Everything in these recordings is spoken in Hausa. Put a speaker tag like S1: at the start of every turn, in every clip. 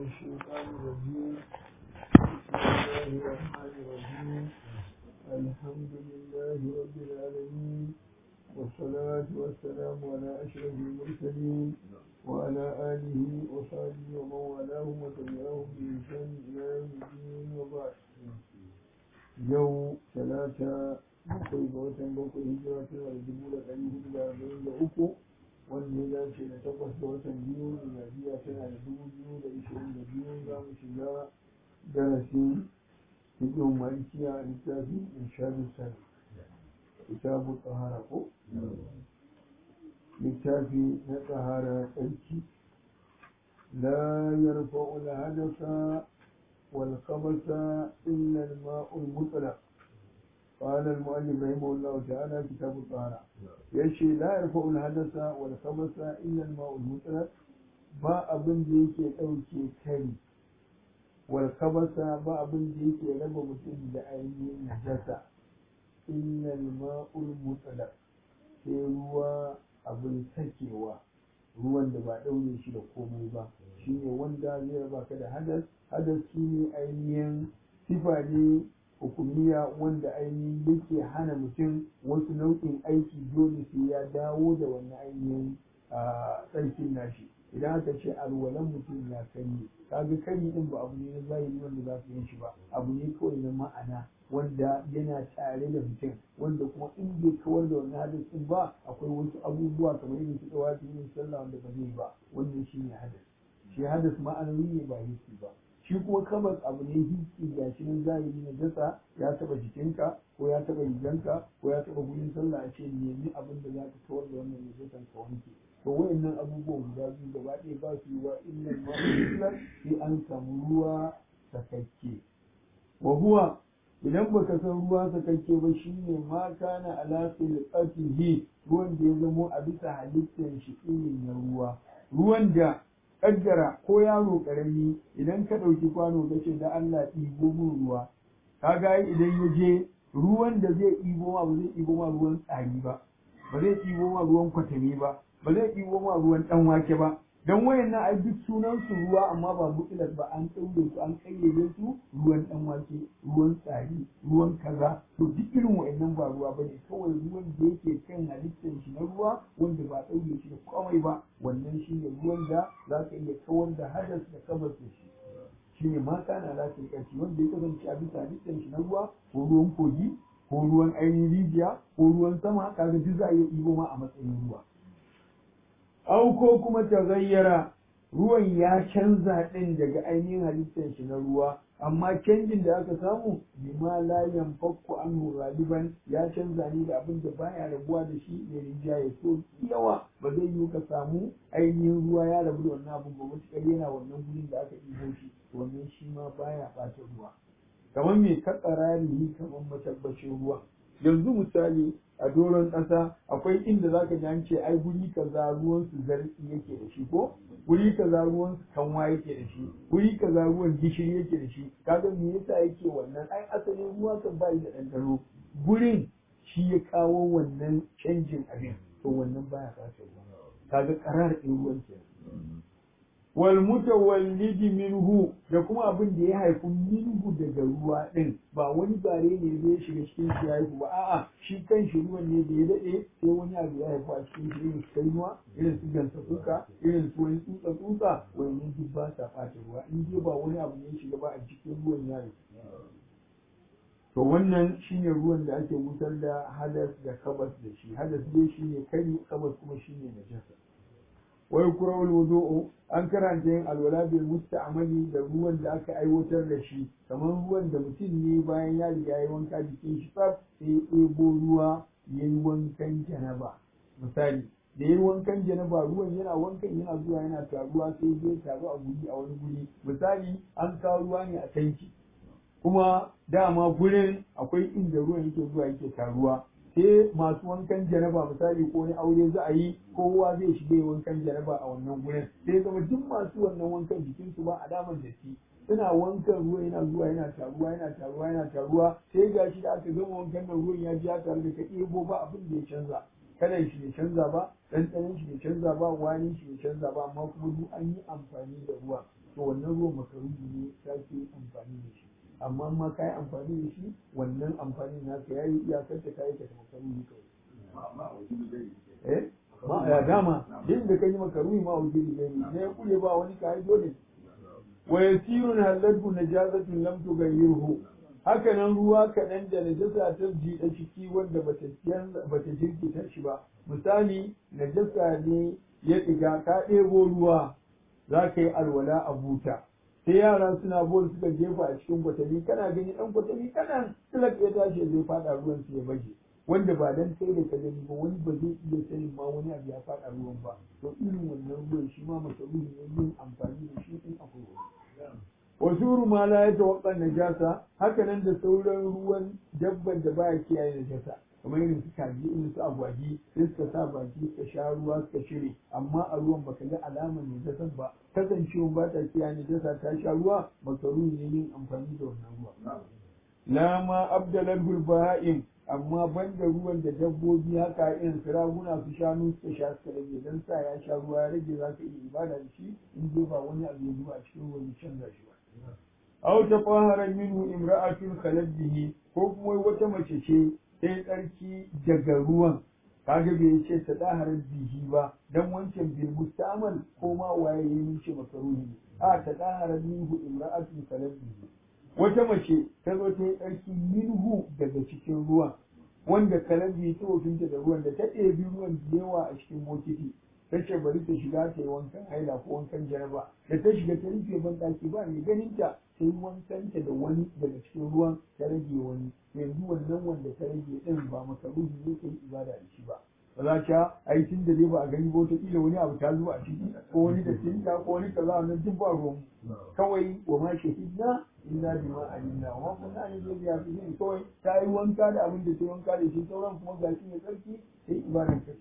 S1: الشيطان الرجيم بسم الله الرحمن الرحيم الحمد لله رب العالمين والصلاة والسلام على أشرف المرسلين وعلى آله وصحبه ومن والاهم وتبعهم بإحسان إلى يوم الدين وبعد يوم ثلاثة bakwai ga watan bakwai hijira tana da dubu da ɗari hudu da arba'in da uku wanda ya dace da takwas ga watan biyu miladiya tana da dubu biyu da ishirin da biyu za mu shiga darasin fiƙin malikiya a littafin irshadu sani kitabu tsahara ko littafi na tsahara tsarki la yarfa'u al-hadasa wal khabasa illa al-ma'u al-mutlaq قال المؤلف رحمه الله تعالى كتاب الطهارة يشي لا يرفع الحدث والخبث إلا الماء المطلق ba abin da yake ɗauke kari walkabasa ba abin da yake raba mutum da ainihin najasa illal ma'ul mutlaq sai ruwa abin sakewa ruwan da ba ɗaure shi da komai ba shine wanda zai raba ka da hadas hadas shine ainihin sifa ne hukumiya wanda ainihin yake hana mutum wasu nau'in aiki dole sai ya dawo da wannan ainihin tsarkin nashi idan aka ce alwalan mutum ya kanye kaga kari din ba abu ne na zahiri wanda za su yin shi ba abu ne kawai na ma'ana wanda yana tare da mutum wanda kuma in bai kawar da wannan hadis din ba akwai wasu abubuwa kamar irin su tsawafi yin sallah wanda ba zai ba wannan shine hadis shi hadis ma'anawi ne ba hissi ba shi kuma kabas abu ne hissi ga shi nan zahiri na dasa ya taba jikinka ko ya taba riganka ko ya taba gurin sallah a ce nemi abin da za ka kawar da wannan najasan ka wanke to wayannan abubuwan guda biyu gaba ɗaya ba su yi wa illa ma'amulan sai an samu ruwa sakakke wa huwa idan baka san ruwa sakakke ba shine ma kana ala khilqatihi ruwan da ya zamo a bisa halittar shi irin na ruwa ruwan da kaddara ko yaro karami idan ka ɗauki kwano ka ce da Allah ɗibo min ruwa kaga idan ya je ruwan da zai ɗibo ma ba zai ɗibo ma ruwan tsari ba ba zai ɗibo ma ruwan kwatami ba ba zai ɗibo ma ruwan ɗan wake ba don wayannan ai duk sunan su ruwa amma ba mutilas ba an ɗaure su an kayyade su ruwan ɗan wake ruwan tsari ruwan kaza to duk irin wayannan ba ruwa bane kawai ruwan da yake kan halittar shi na ruwa wanda ba ɗaure shi da komai ba wannan shine ruwan da za ka iya kawar da hadas da kabas da shi shine ma kana lafiyar ƙarfi wanda ya kasance a bisa halittar shi na ruwa ko ruwan kogi ko ruwan ainihin rijiya ko ruwan sama kaga duk za a iya ɗibo ma a matsayin ruwa au ko kuma ta gayyara ruwan ya canza ɗin daga ainihin halittar shi na ruwa amma canjin da aka samu bima la yanfakku anhu ghaliban ya canza ne da abin da baya rabuwa da shi ne rinjaye so yawa ba zai yi ka samu ainihin ruwa ya rabu da wannan abin ba matuƙar yana wannan gurin da aka ɗibo shi wannan shi ma baya ɓata ruwa kamar me ka tsararihi kamar matabbacin ruwa yanzu misali a doron ƙasa akwai inda zaka ji an ce ai guri kaza ruwan su zartsi yake da shi ko guri kaza ruwan su kanwa yake da shi guri kaza ruwan gishiri yake da shi kaga me yasa yake wannan ai asalin ruwa kan ba da ɗanɗano gurin shi ya kawo wannan canjin abin to wannan baya sace ruwa kaga karar ɗin ruwan kenan wal mutawallidi minhu da kuma abin da ya haifu minhu daga ruwa din ba wani bare ne zai shiga cikin shi ya haifu ba a'a shi kan shi ruwan ne da ya dade sai wani abu ya haifu a cikin shi irin su kainuwa irin su gansa kuka irin su wani tsutsa tsutsa wannan duk ba sa ɓata ruwa in dai ba wani abu ne ya shiga ba a cikin ruwan ya haifu to wannan shine ruwan da ake wutar da hadas da kabas da shi hadas dai shine kari kabas kuma shine najasa wa yukrahu alwudu'u an karanta yin alwala bil musta'mali da ruwan da aka aiwatar da shi kamar ruwan da mutum ne bayan ya riga ya wanka jikin shi tsaf sai ya ɗebo ruwa ya yi wankan janaba misali da ya yi wankan janaba ruwan yana wankan yana zuwa yana taruwa sai zai taru a guri a wani guri misali an kawo ruwa ne a tanki kuma dama gurin akwai inda ruwan yake zuwa yake taruwa sai masu wankan janaba misali ko wani aure za a yi kowa zai shiga wankan janaba a wannan gurin sai zama duk masu wannan wankan jikinsu ba alamar da shi suna wankan ruwa yana zuwa yana taruwa yana taruwa yana taruwa sai ga shi da aka gama wankan nan ruwan ya ji ya taru da ka ɗebo ba abin da ya canza kalan shi bai canza ba ɗanɗanon shi bai canza ba wani shi bai canza ba amma kuma duk an yi amfani da ruwa to wannan ruwan makaruhi ne sake amfani da shi amma ma ka yi amfani da shi wannan amfani naka ya yi iyakar ta kayi ka ta makaruhi kawai eh ma ya dama din da kai makaruhi ma wajen da ne ne ya kure ba wani kayi dole wa yasirun halatu najazatun lam tughayyirhu haka nan ruwa kaɗan da najasa ta jiɗa ciki wanda bata bata jirkita shi ba misali najasa ne ya ɗiga ka ɗebo ruwa za ka yi alwala a buta sai yara suna bol suka jefa a cikin kwatami kana gani ɗan kwatami kanan tilak ya tashi zai faɗa ruwan su ya baje wanda ba dan kai da ka gani ba wani ba zai iya sanin ma wani abu ya faɗa ruwan ba to irin wannan ruwan shi ma masarufi ne yin amfani da shi in akwai wani wasuru ma la ya tawakka najasa haka nan da sauran ruwan dabban da baya kiyaye najasa kamar irin su kaji irin su agwagi sai suka sa baki suka sha ruwa suka shire amma a ruwan baka ga alamar najasan ba kasancewa ba ta kiyaye najasa ta sha ruwa makaru ne yin amfani da wannan ruwa la ma abdalal baha'im amma banda ruwan da dabbobi haka irin su raguna su shanu suka sha suka rage dan sa ya sha ruwa ya rage za ka iya ibada da shi in dai ba wani abu ya zuba a cikin ruwan ya canza shi ba aw tafahara minhu imra'atun khalat bihi ko kuma wata mace ce sai tsarki daga ruwan kaga bai ce ta dahara bihi ba dan wancan bil mustamal ko ma waye ya yi ce makaruhi a ta dahara minhu imra'atun khalat bihi wata mace ta zo ta yi tsarki minhu daga cikin ruwan wanda kalabi ta wofinta da ruwan da ta ɗebi ruwan da yawa a cikin bokiti ta ce bari ta shiga ta yi wankan haila ko wankan jaraba da ta shiga ta rufe ban ɗaki ba mai ganin ta ta yi wankanta da wani daga cikin ruwan ta rage wani yanzu wannan wanda ta rage ɗin ba makaruhi ne ta yi ibada da shi ba ba za ta ai tun da dai ba a gani ba wataƙila wani abu ta zuba a ciki ko wani da tinta ko wani kaza wannan duk ba ruwan kawai wa ma shahidna illa bima alimna wa kunna ne zai biya su ne kawai ta yi wanka da abin da ta yi wanka da shi sauran kuma gashi ne tsarki sai ibadan kai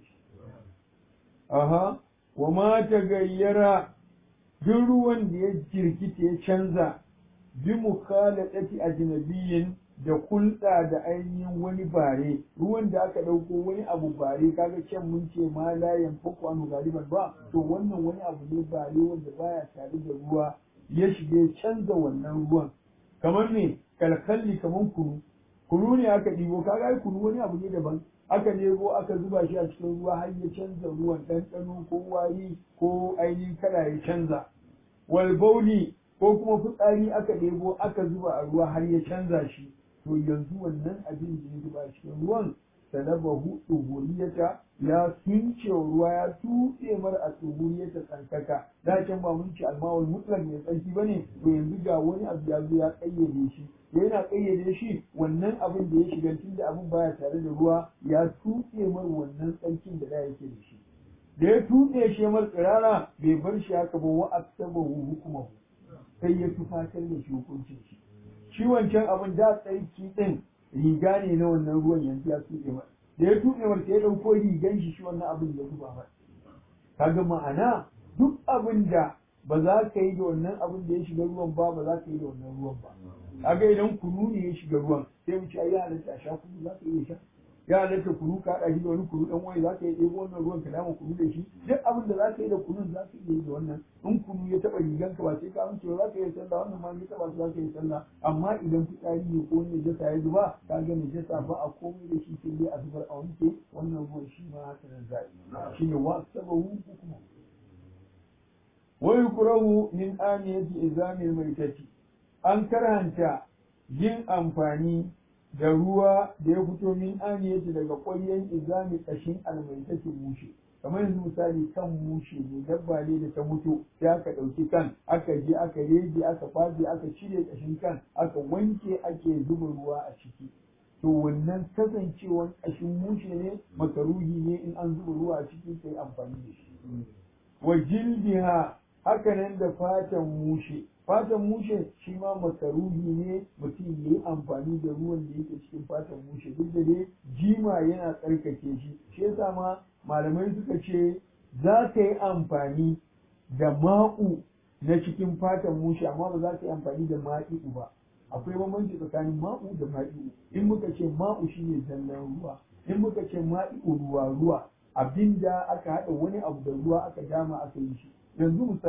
S1: aha wa ma ta gayyara duk ruwan da ya jirkita ya canza bi mukhalatati ajnabiyyin da kulɗa da ainihin wani bare ruwan da aka ɗauko wani abu bare kaga can mun ce ma la yanfaku anu galiban ba to wannan wani abu ne bare wanda baya tare da ruwa ya shige canza wannan ruwan kamar me kalkalli kamar kunu kunu ne aka ɗibo kaga ai kunu wani abu ne daban aka nemo aka zuba shi a cikin ruwa har ya canza ruwan ɗanɗano ko wari ko ainihin kala ya canza wal bauli ko kuma fitsari aka ɗebo aka zuba a ruwa har ya canza shi to yanzu wannan abin da ya zuba a cikin ruwan salabahu tsuhuriyata ya sunce ruwa ya tutse mar a tsuhuriyata tsarkaka da can ba mun ce almawul mutlaq mai tsarki bane to yanzu ga wani abu ya zo ya kayyade shi yana kayyade shi wannan abin da ya shiga tun da abin baya tare da ruwa ya tutse mar wannan tsarkin da da yake da shi da ya tutse shi mar tsirara bai bar shi haka ba wa aksabahu hukumahu sai ya tufatar da shi hukuncin shi shi wancan abin da tsarki din riga ne na wannan ruwan yanzu ya tuɗe mar da ya tuɗe mar sai ya ɗauko rigan shi shi wannan abin ya zuba mar kaga ma'ana duk abin da ba za ka yi da wannan abin da ya shiga ruwan ba ba za ka yi da wannan ruwan ba kaga idan kunu ne ya shiga ruwan sai mu ce ai ya halatta a sha kunu za ka iya sha ya halatta kunu ka haɗa shi da wani kunu ɗan wani za ka iya ɗebo wannan ruwan ka dama kunu da shi duk abin da za ka yi da kunun za ka iya yi da wannan in kunu ya taɓa riganka ba sai ka amince ba za ka iya sallah wannan ma ya taɓa su za ka iya sallah amma idan fitsari ne ko wani najasa ya zuba ka ga najasa ba a komai da shi sai dai a zubar a wanke wannan ruwan shi ma haka nan za a yi shi ne wa sabahu hukuma wa yukrahu min aniyati izamil maitati an karhanta yin amfani da ruwa da ya fito min aniyati daga ƙwaryen izami ƙashin almaitacin mushe kamar yanzu misali kan mushe ne dabba ne da ta mutu sai aka ɗauki kan aka je aka rege aka faje aka cire ƙashin kan aka wanke ake zuba ruwa a ciki to wannan kasancewan ƙashin mushe ne makaruhi ne in an zuba ruwa a ciki sai amfani da shi wa jildiha hakanan da fatan mushe fatan mushe shi ma makaruhi ne mutum ya yi amfani da ruwan da yake cikin fatan mushe duk da dai jima yana tsarkake shi shi yasa ma malamai suka ce za ka yi amfani da ma'u na cikin fatan mushe amma ba za ka yi amfani da ma'i'u ba akwai bambanci tsakanin ma'u da ma'i'u in muka ce ma'u shine zallan ruwa in muka ce ma'i'u ruwa ruwa abinda aka haɗa wani abu da ruwa aka dama aka yi shi yanzu misali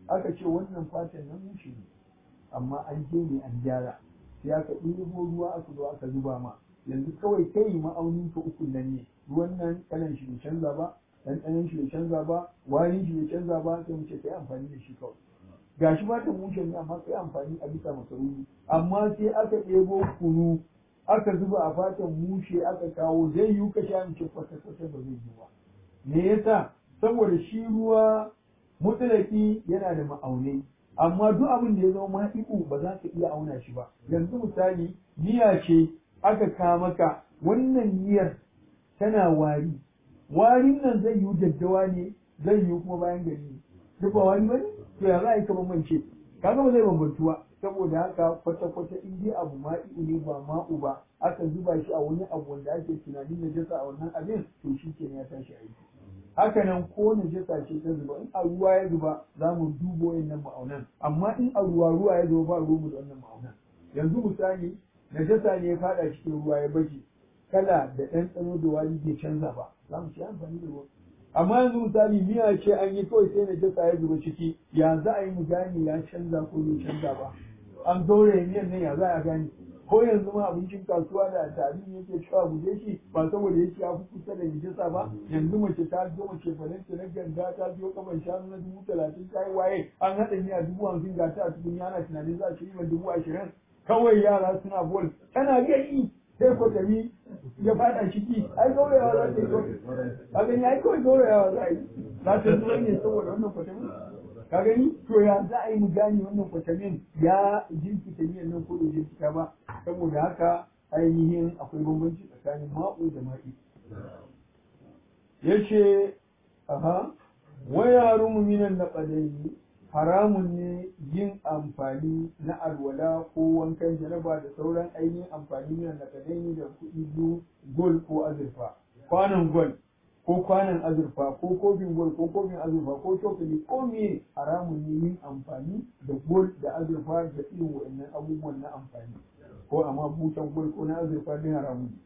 S1: aka ce wannan fatan nan mushe ne amma an je ne an gyara sai aka ɗebo ruwa aka zo aka zuba ma yanzu kawai kai ma'aunin ka uku nan ne ruwan nan kalan shi bai canza ba ɗanɗanon shi bai canza ba warin shi bai canza ba sai mu ce kai amfani da shi kawai gashi fatan mushe ne amma kai amfani a bisa makaruni amma sai aka ɗebo kunu aka zuba a fatan mushe aka kawo zai yiwu ka sha mace kwata-kwata ba zai yi ba me yasa saboda shi ruwa mutulaki yana da ma'aunai amma duk abin da ya zama ma'iku ba za ka iya auna shi ba yanzu misali miya ce aka ka maka wannan miyar tana wari warin nan zai yiwu daddawa ne zai yiwu kuma bayan gari ne duk ba wari bane to ya za a yi ka bambance kaga ba zai bambantu ba saboda haka kwata-kwata in dai abu ma'i'u ne ba ma'u ba aka zuba shi a wani abu wanda ake tunanin najasa a wannan abin to shi ke ya tashi aiki haka nan ko najasa ce ta zuba in a ruwa ya zuba za mu dubo wannan ma'aunan amma in a ruwa ruwa ya zuba ba ruwa da wannan ma'aunan yanzu misali najasa ne ya fada cikin ruwa ya baje kala da ɗanɗano da wani bai canza ba za mu ci amfani da ruwa amma yanzu misali miya ce an yi kawai sai najasa ya zuba ciki ya za a yi mu gane ya canza ko bai canza ba an gauraye miyan nan ya za a gane ko yanzu ma abincin kasuwa da tarihi yake cewa guje shi ba saboda yake ya fi kusa da najasa ba yanzu mace ta zo mace falanta na ganga ta biyo kaman shanu na dubu talatin ta yi waye an haɗa miya dubu hamsin ga ta a cikin yana tunanin za a ci riban dubu ashirin kawai yara suna bol tana gani sai ko tafi ya fada ciki ai gaurayawa za ta yi kawai ka gani ai kawai gaurayawa za a yi za ta zuwa ne saboda wannan kwatamin ka gani to ya za a yi mu gane wannan kwatamin ya jinkita miyan nan ko da jinkita ba saboda haka ainihin akwai bambanci tsakanin ma'u da ma'i yace aha wa yarumu minan naqadaini haramun ne yin amfani na alwala ko wankan jaraba da sauran ainihin amfani minan naqadaini da kuɗi biyu gol ko azurfa kwanan gol ko kwanan azurfa ko kofin gol ko kofin azurfa ko cokali ko me haramun ne yin amfani da gol da azurfa da irin wa'annan abubuwan na amfani ko amma butan gol ko na azurfa din haramun ne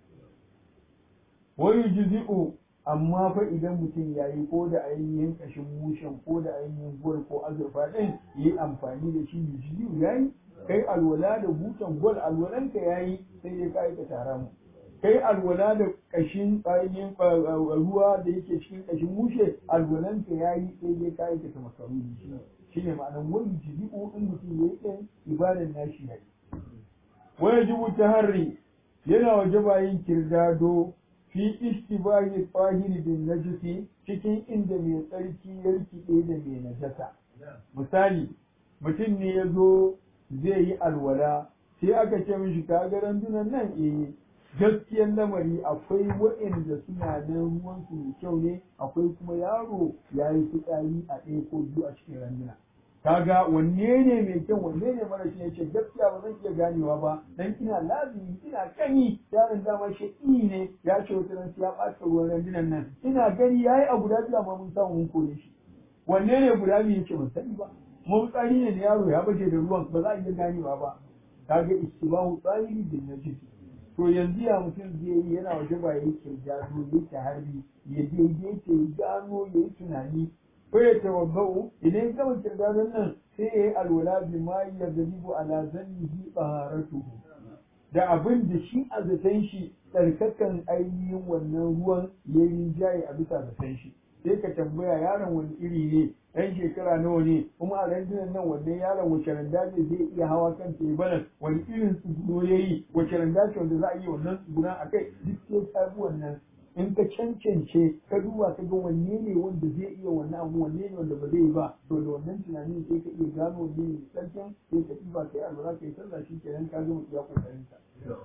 S1: wani jizi'u amma fa idan mutum ya yi ko da ainihin kashin mushen ko da ainihin gol ko azurfa din yi amfani da shi jizi'u ya yi kai alwala da butan gol alwalanka ya yi sai dai ka aikata haramun kai alwala da kashin ainihin ruwa da yake cikin kashin mushe alwalanka ya yi sai dai ka aikata makaruni shi shi ne ma'anar wani jibi'u in mutum ya yi ɗin ibadan nashi ya yi waya jibu ta harri yana waje bayin kirdado fi istibahi tsahiri bin najisi cikin inda mai tsarki ya rikide da mai najasa misali mutum ne ya zo zai yi alwala sai aka ce mishi ka ga randunan nan eh gaskiyar lamari akwai waɗanda suna nan ruwansu mai kyau ne akwai kuma yaro ya yi fitsari a ɗaya ko biyu a cikin randuna kaga wanne ne mai kyau wanne ne mara shi yace gaskiya ba zan iya ganewa ba dan ina lazimi ina gani yaron dama shi ne ya ce wata ran ya ɓata ruwan randunan nan ina gani yayi a guda biyu amma mun samu mun kore shi wanne ne guda biyu yace ban sani ba mun tsari ne da yaro ya baje da ruwan ba za a iya ganewa ba kaga istibahu tsahiri bin najis to yanzu ya mutum zai yi yana waje ba ya yi kirjado ya yi harbi ya daidaita ya gano ya yi tunani ko ya tawabba'u idan ya gama kirjadon nan sai ya yi alwala bi ma ya galibu ala zannihi taharatuhu da abin da shi a zaton shi tsarkakan ainihin wannan ruwan ya yi rinjaye a bisa zaton shi sai ka tambaya yaron wani iri ne ɗan shekara nawa ne kuma a randunan nan wannan yaron wace randa ce zai iya hawa kan tebanan wani irin tsuguno ya yi wace randa ce wanda za a yi wannan tsugunan a kai duk sai ka bi wannan in ka cancance ka duba ka ga wanne ne wanda zai iya wannan abu wanne ne wanda ba zai yi ba to da wannan tunanin sai ka iya gano wanne ne sarkin sai ka ɗiba kai alwala kai sallah shi kenan ka gama iya kokarin ka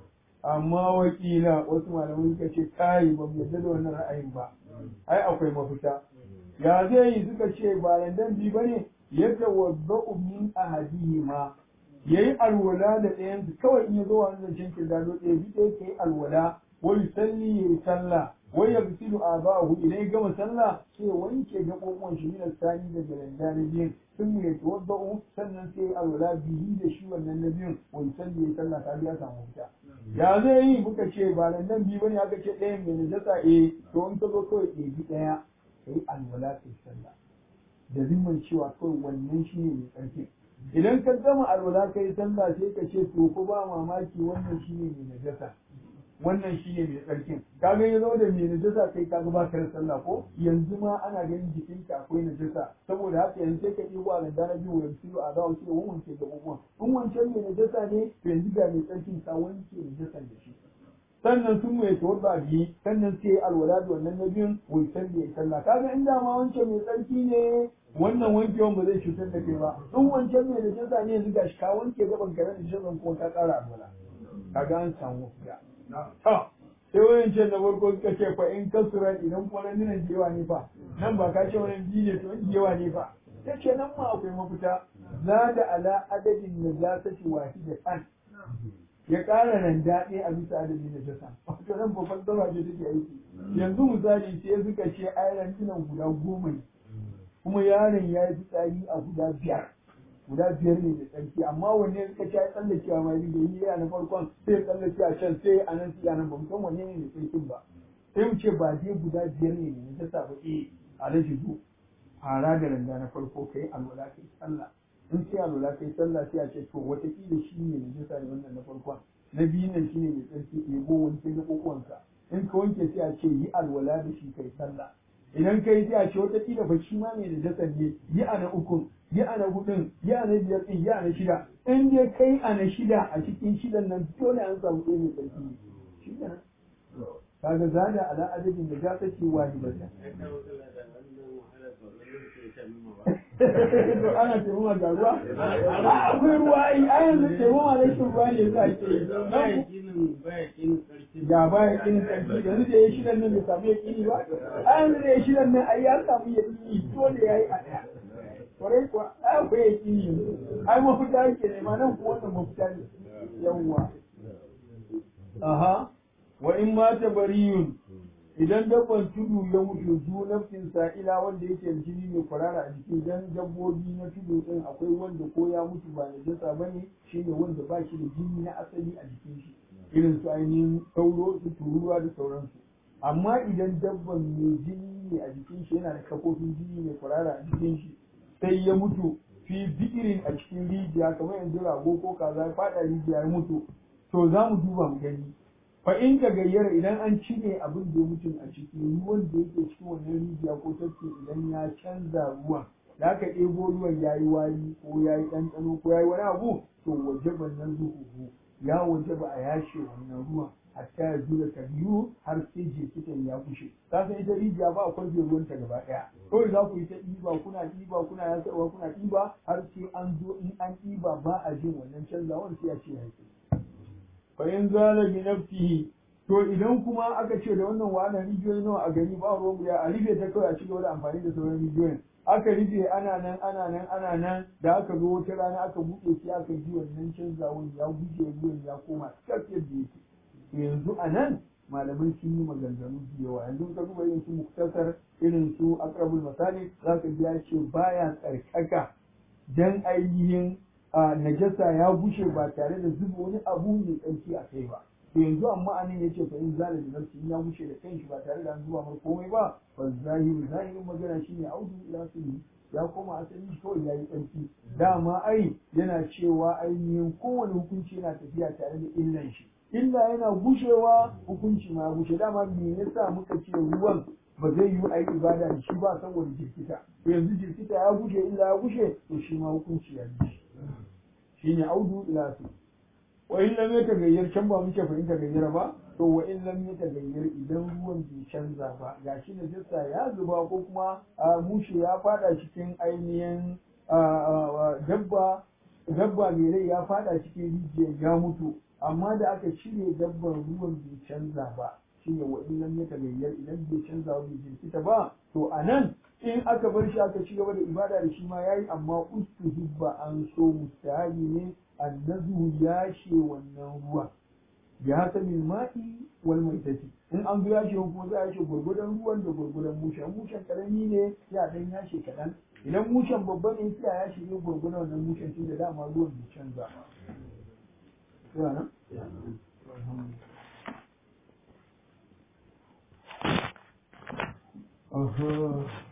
S1: amma wakila wasu malamai suka ce kai ba mu yarda da wannan ra'ayin ba ai akwai mafita ya zai yi suka ce ba landan bi bane yadda wadda'u min ahadihima yayi alwala da ɗayan su kawai in ya zo wani zancen kirdado ɗaya bi ɗaya kai alwala wa yusalli yayi sallah wa yagsilu abahu idan ya gama sallah sai wanke gaɓoɓuwan shi min sani daga landa na biyun sun ya tawadda'u sannan sai alwala bihi da shi wannan na biyun wa yusalli yayi sallah ta biya samu fita ya zai yi muka ce ba landan bi bane aka ce ɗayan mai najasa eh to in ka zo kawai ɗebi ɗaya ka yi alwala ka yi sallah da zimman cewa kawai wannan shi ne mai tsarki idan ka gama alwala kai sallah sai ka ce to ko ba mamaki wannan shi ne mai najasa wannan shi ne mai tsarkin kaga ya zo da mai najasa kai kaga ba ka da sallah ko yanzu ma ana ganin jikinka akwai najasa saboda haka yanzu sai ka ɗigo a ganda na biyu yanzu a za ce wani wanke gaɓoɓuwan in wancan mai najasa ne to yanzu ga mai tsarkin ka wanke najasan da shi sannan sun mai tawadda biyu sannan sai alwala da wannan na biyun wai san da ya sallah kaga in da ma wancan mai tsarki ne wannan wankewan ba zai cutar da kai ba in wancan mai najasa ne yanzu gashi ka wanke gaban ka da najasan kuma ka ƙara alwala kaga an samu fita ta sai wayancan da farko suka ce fa in kasura idan kuma nan nan jewa ne fa nan ba ka ce wani biyu ne to in jewa ne fa ta ce nan ma akwai mafita za da ala adadin najasati wahidatan ya ƙara nan daɗe a bisa adadin najasa wato nan babban zama ce take aiki yanzu misali sai suka ce ayran tunan guda goma ne kuma yaron ya yi fitsari a guda biyar guda biyar ne da tsarki amma wanne suka ci ya tsallakewa ma yi da yi a na farkon sai ya tsallake a can sai a nan sai a nan ba mu san wanne ne da tsarkin ba sai mu ce ba dai guda biyar ne ne ta sa ba eh a rashin zu fara da randa na farko kai alwala kai sallah in sai alwala kai sallah sai a ce to watakila shi ne da jisa ne wannan na farkon na biyu nan shi ne mai tsarki ɗebo wanke na ƙoƙonsa in ka wanke sai a ce yi alwala da shi kai sallah idan kai sai a ce watakila ba shi ma mai da jasa ne yi a na ukun yi a na hudun yi a na biyar ɗin yi a na shida in dai kai a na shida a cikin shidan nan dole an samu ɗaya mai tsarki shi ne kaga zada ala adadin da ja take wahidatan to ana taimama ga ruwa akwai ruwa ai a yanzu taimama na shi ruwa ne sa ke ga baya kinin karfi yanzu da ya shidan nan bai samu ya kini ba a yanzu da ya shidan nan ai ya samu ya kini dole ya yi a ɗaya kwarai kuwa ai akwai ya kini yanzu ai mafita yake nema nan kuma wannan mafita ne yawwa aha wa in mata bariyun idan dabban tudu ya mutu zu nafsin sa'ila wanda yake da jini mai kwarara a jiki idan dabbobi na tudu din akwai wanda ko ya mutu ba najasa bane shine wanda ba shi da jini na asali a jikin shi irin su ainihin sauro su tururuwa da sauransu amma idan dabban mai jini ne a jikin shi yana da kafofin jini mai kwarara a jikin shi sai ya mutu fi bi'irin a cikin rijiya kamar yanzu rago ko kaza ya fada rijiya ya mutu to za mu duba mu gani fa in ka gayyara idan an cire abin da ya mutum a ciki ruwan da yake cikin wannan rijiya ko tafki idan ya canza ruwan da aka ɗebo ruwan ya yi wari ko ya yi ɗanɗano ko ya yi wani abu to waje nan zuhuhu ya waje ba a yashe wannan ruwan hatta ya zura ta biyu har sai jirkitan ya kushe ka san ita rijiya ba a kwarfe ruwanta gaba ɗaya kawai za ku yi ta ɗiba kuna ɗiba kuna yasarwa kuna ɗiba har sai an zo in an ɗiba ba a jin wannan canzawan sai a ce ya fa in zala bi nafsihi to idan kuma aka ce da wannan wannan rijiyoyi nawa a gari ba ruwan ya a rufe ta kawai a ci gaba da amfani da sauran rijiyoyin aka rufe ana nan ana nan ana nan da aka zo wata rana aka buɗe shi aka ji wannan canzawan ya guje ruwan ya koma cikakken da yake yanzu a nan malamai sun yi maganganu da yawa yanzu ka duba irin su muktasar irin su akrabul masali za ka ji ya ce baya tsarkaka dan ainihin a najasa ya bushe ba tare da zuba wani abu mai tsarki a kai ba to yanzu amma anan ya ce fa in zala da nafsi ya bushe da kanshi ba tare da an zuba mar komai ba fa zahiru zahirin magana shine audu ila sunni ya koma asali shi kawai ya yi tsarki dama ai yana cewa ainihin kowane hukunci yana tafiya tare da illan shi illa yana gushewa hukunci ma gushe dama me yasa muka ce ruwan ba zai yi a yi ibada da shi ba saboda jirkita to yanzu jirkita ya gushe illa ya gushe to shi ma hukunci ya gushe shine audu ila su wa in lam yatagayyar can ba muke fahimta gayyara ba to wa in lam yatagayyar idan ruwan bai canza ba gashi na jissa ya zuba ko kuma mushe ya fada cikin ainihin dabba dabba mai rai ya fada cikin rijiyar ya mutu amma da aka cire dabban ruwan bai canza ba shine wa in lam yatagayyar idan bai canza ba bai jirkita ba to anan in aka bar shi aka ci gaba da ibada da shi ma yayi amma ustuhibba an so mustahabi ne annazu ya she wannan ruwa ya hasabil ma'i wal maitati in an ya she kuma za a she gurgudan ruwan da gurgudan mushen mushen karami ne ya dan ya she kadan idan mushen babba ne sai ya she gurgudan wannan mushen tun da dama ruwan bai canza ba Uh-huh.